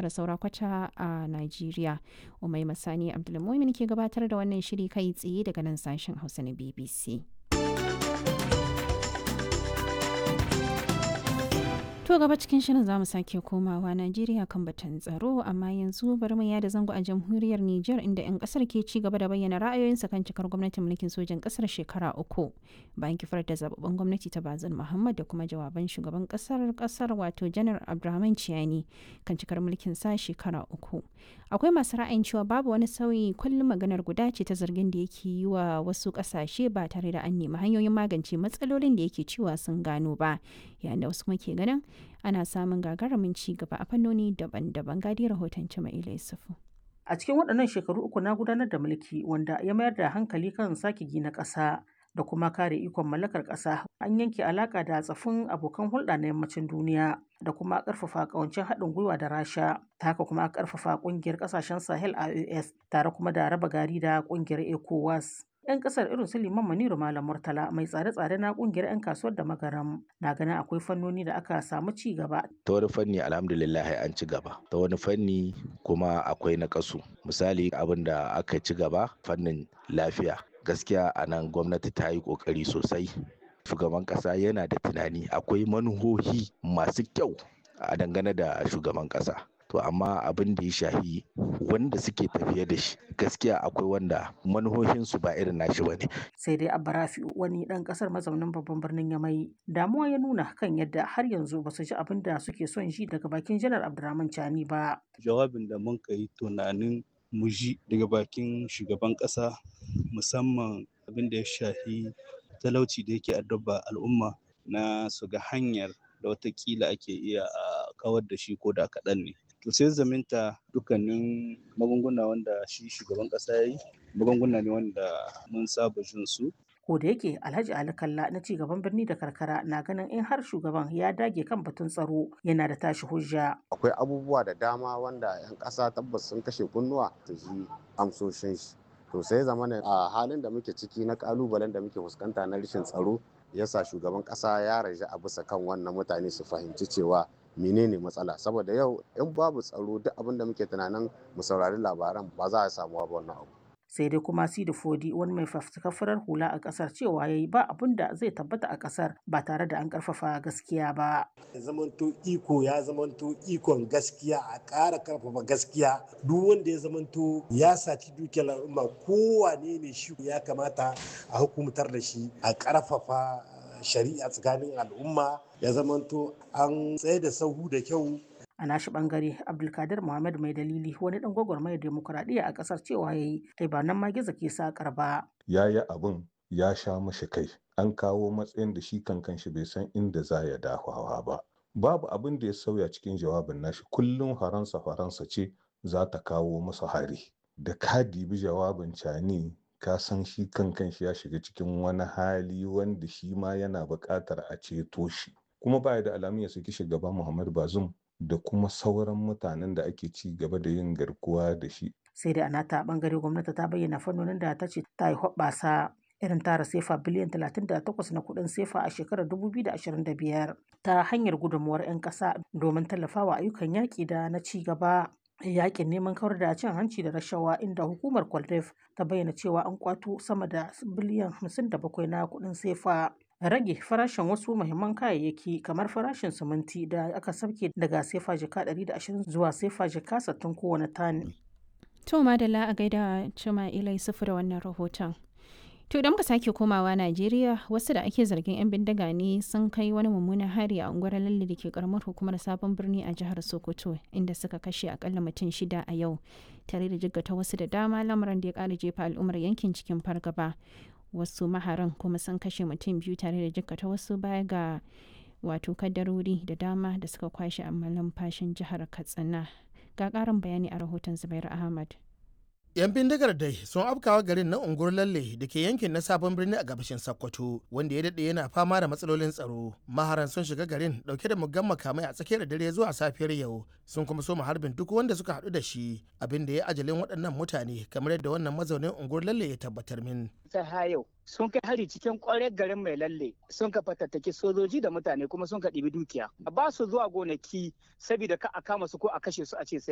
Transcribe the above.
tara saura kwata a Najeriya. Umai Masani Abdulmumin ke gabatar da wannan shiri kai tsaye daga nan sashen Hausa na BBC. To gaba cikin shirin za mu sake komawa Najeriya kan batun tsaro amma yanzu bari mu yada zango a jamhuriyar Nijar inda 'yan kasar ke ci gaba da bayyana ra'ayoyinsa kan cikar gwamnatin mulkin sojan kasar shekara uku bayan kifar da zababben gwamnati ta Bazin Muhammad da kuma jawaban shugaban kasar kasar wato Janar Abdurrahman Ciyani kan cikar mulkin sa shekara uku. Akwai masu ra'ayin cewa babu wani sauyi kullum maganar guda ce ta zargin da yake yi wa wasu kasashe ba tare da an nemi hanyoyin magance matsalolin da yake cewa sun gano ba yayin da wasu kuma ke ganin ana samun gagarumin ci gaba a fannoni daban-daban gadi rahoton Jama'ila Yusufu. A cikin waɗannan shekaru uku na gudanar da mulki wanda ya mayar da hankali kan sake gina ƙasa da kuma kare ikon mallakar ƙasa an yanke alaƙa da tsafin abokan hulɗa na yammacin duniya da kuma ƙarfafa ƙawancin haɗin gwiwa da rasha ta haka kuma ƙarfafa ƙungiyar ƙasashen sahel ios tare kuma da raba gari da ƙungiyar ecowas 'yan kasar irin su liman maniru malam murtala mai tsare-tsare na kungiyar 'yan kasuwar da magaram na ganin akwai fannoni da aka samu ci gaba ta wani fanni alhamdulillah an ci gaba ta wani fanni kuma akwai na kasu misali abin da aka ci gaba fannin lafiya gaskiya a nan gwamnati ta yi kokari sosai shugaban kasa yana da tunani akwai manuhohi masu kyau a dangane da shugaban kasa to amma abin da ya shahi wanda suke tafiye da shi gaskiya akwai wanda manuhohinsu ba irin nashi ba ne. sai dai abarafi wani dan kasar mazaunin babban birnin yamai damuwa ya nuna kan yadda har yanzu ba su ji abin da suke son ji daga bakin janar abdurrahman chani ba jawabin da mun yi tunanin mu ji daga bakin shugaban kasa musamman abin da ya shahi talauci da yake addaba al'umma na su ga hanyar da watakila ake iya a kawar da shi ko da kaɗan ne to sai zaminta dukkanin magunguna wanda shi shugaban kasa ya yi magunguna ne wanda mun saba jin su ko da yake alhaji ali kalla na ci gaban birni da karkara na ganin in har shugaban ya dage kan batun tsaro yana da tashi hujja akwai abubuwa da dama wanda yan kasa tabbas sun kashe kunnuwa ta ji amsoshin shi to sai zamana a halin da muke ciki na kalubalen da muke fuskanta na rashin tsaro yasa shugaban kasa ya raja a bisa kan wannan mutane su fahimci cewa menene matsala saboda yau in babu tsaro duk abin da muke tunanin mu saurari labaran ba za a samu ba wannan abu sai dai kuma sidi fodi wani mai fafutukar farar hula a kasar cewa ya yi ba abin da zai tabbata a kasar ba tare da an karfafa gaskiya ba zamanto iko ya zamanto ikon gaskiya a ƙara karfafa gaskiya duk wanda ya zamanto ya saci dukiyar al'umma kowane ne shi ya kamata a hukumtar da shi a karfafa shari'a tsakanin al'umma ya zamanto an tsaye da sahu da kyau a nashi bangare abdulkadir muhammad mai dalili wani dan gwagwarmayar demokuraɗiyya a ƙasar cewa ya yi ai ba nan ma gizo ke sakar ba ya yi abin ya sha mashi kai an kawo matsayin da shi kankan shi bai san inda za ya dafawa ba babu abin da ya sauya cikin jawabin nashi kullum faransa faransa ce za ta kawo masa hari da ka dibi jawabin cani ka san shi kankan shi ya shiga cikin wani hali wanda shi ma yana buƙatar a ceto shi kuma baya da alamun ya saki shugaba muhammad bazum da kuma sauran mutanen da ake ci gaba da yin garkuwa da shi. Sai da anata bangare gwamnati ta bayyana fannonin da ta ce ta yi hoɓɓasa irin tara sefa biliyan 38 na kuɗin sefa a shekarar 2025 ta hanyar gudunmuwar 'yan ƙasa domin tallafawa ayyukan yaƙi da na ci gaba. yakin neman kawar da cin hanci da rashawa inda hukumar kwaldef ta bayyana cewa an kwato sama da biliyan 57 na kuɗin sefa rage farashin wasu muhimman kayayyaki kamar farashin siminti da aka sauke daga sefa jika 120 zuwa sefa jika 60 kowane tani. To madalla a gaida cima ilai sufu da wannan rahoton. To idan muka sake komawa Najeriya wasu da ake zargin 'yan bindiga ne sun kai wani mummunan hari a unguwar lalle da ke karamar hukumar sabon birni a jihar Sokoto inda suka kashe akalla mutum shida a yau tare da jiggata wasu da dama lamarin da ya kara jefa al'ummar yankin cikin fargaba. wasu maharan kuma sun kashe mutum biyu tare da jikkata wasu baya ga wato kadarori da dama da suka kwashe a fashin jihar katsina ga karin bayani a rahoton zubairu ahmad 'yan bindigar dai sun afkawa garin na unguwar lalle da ke yankin na sabon birni a gabashin sokoto wanda ya daɗe yana fama da matsalolin tsaro maharan sun shiga garin dauke da muggan makamai a tsakiyar dare zuwa safiyar yau sun kuma soma harbin duk wanda suka haɗu da shi abin da ya ajalin waɗannan mutane kamar yadda wannan mazaunin unguwar lalle ya tabbatar min ta yau sun kai hari cikin kwarar garin mai lalle sun ka fatattaki sojoji da mutane kuma sun ka ɗibi dukiya ba su zuwa gonaki saboda ka a kama su ko a kashe su a ce sai